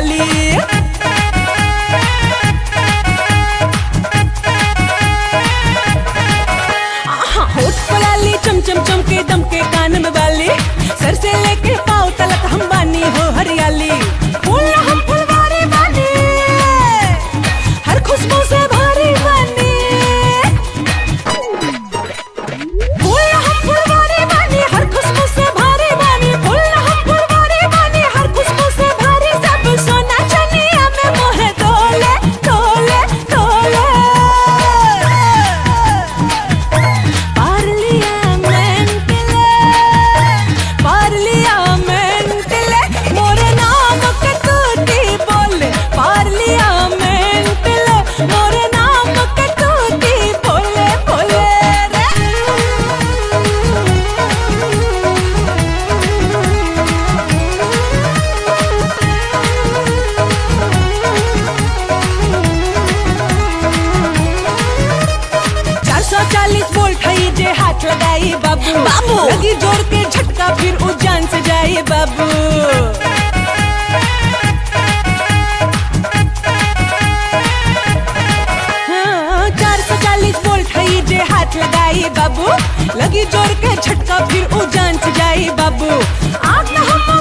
हरियाली आहा, होठ पलाली चम चम चम के दम के कान में वाली सर से लेके पाँव तलक हम बानी हो हरियाली फूल हम फुलवारी बानी हर खुशबू से भारी बानी फूल हम फुलवारी बानी हर खुशबू से भारी बानी फूल हम फुलवारी बानी हर खुशबू से भारी सब सोना चनिया में मोहे तोले तोले तोले पार्लियामेंट ले मोरे नाम के तूती बोले पार्लियामेंट ले मोरे नाम के तूती बोले बोले रे चार सौ चालीस वोल्ट है जे हाथ लगाई बाबू बाबू। लगी जोर के झटका फिर उजान से जाए बाबू हाँ, चार सौ चालीस वोल्ट है जे हाथ लगाई बाबू लगी जोर के झटका फिर उजान से जाए बाबू आग न हम